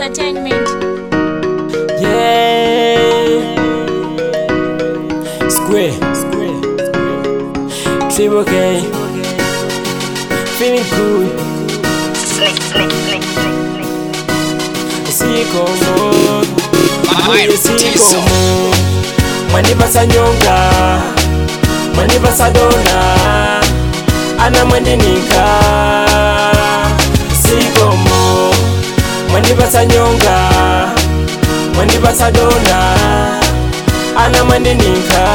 Entertainment. Yeah. Square. Triple K. Feeling good. Sikomo. Mwenye sikomo. Mwanipasa nyonga. Mwanipasa dona. Ana mwendinika. Sikomo. Mwanipasa nyonga. Mwanipasa dona. Ana mwendinika.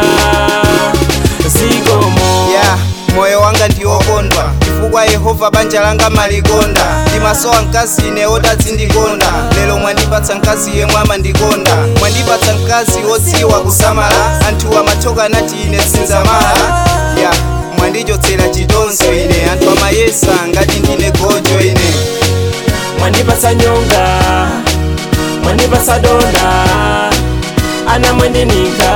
Sikomo. ya moyo wanga ndiwokondwa chifukwa yehova banja langa malikonda ndimasowa mkazi ine odazindikonda lero mwandipatsa mkazi yemwe amandikonda mwandipatsa mkazi wodziwa kusamala anthu amathoka nati ine sinzamala ya mwandichotsera chitonzo ine anthu amayesa ngati ndine gojo ine Mwanipasa nyonga. Mwanipasa dona. Ana mwendinika.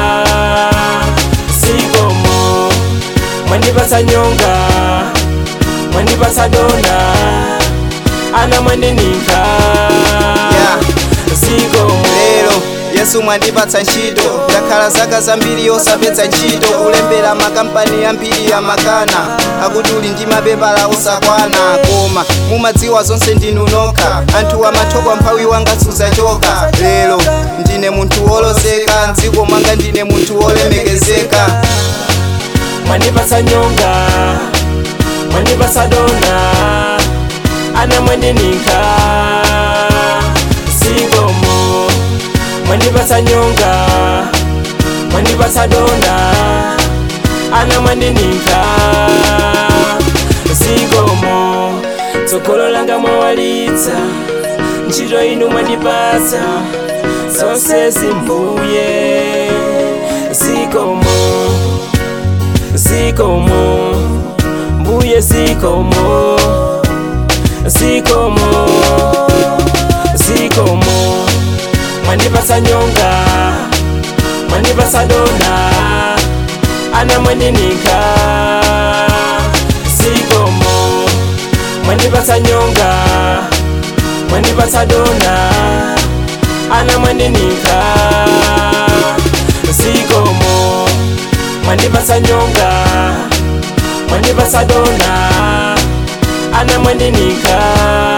Sikomo. Mwanipasa nyonga. Mwanipasa dona. Ana mwendinika. Yeah. Sikomo. lero yesu mwandipatsa ntchito ndakhala zaka zambiri osapeza ntchito kulembera makampani ambiri ya makana akuti uli ndi mapepala osakwana koma mumadziwa zonse ndinu nokha anthu amathoka mphawi wanga sudzachoka lero ndine munthu wolozeka mdziko mwanga ndine munthu wolemekezeka Mwanipasa nyonga. Mwanipasa dona. Ana mwendinika. Sikomo. Mwanipasa nyonga. Mwanipasa dona. Ana mwendinika. Sikomo. Tsogolo langa mwawalitsa. Ntchito inu mwandipatsa. Zonse zimbuye. Sikomo. Sikomo. Mbuye sikomo. Sikomo. Sikomo. Mwandipasa nyonga. Mwandipasa dona. Ana mwendinika. Sikomo. Mwandipasa nyonga. Mwandipasa dona. Ana mwendinika. Sikomo. Mwandipasa nyonga. Mwandipasa dona. Ana mwendinika.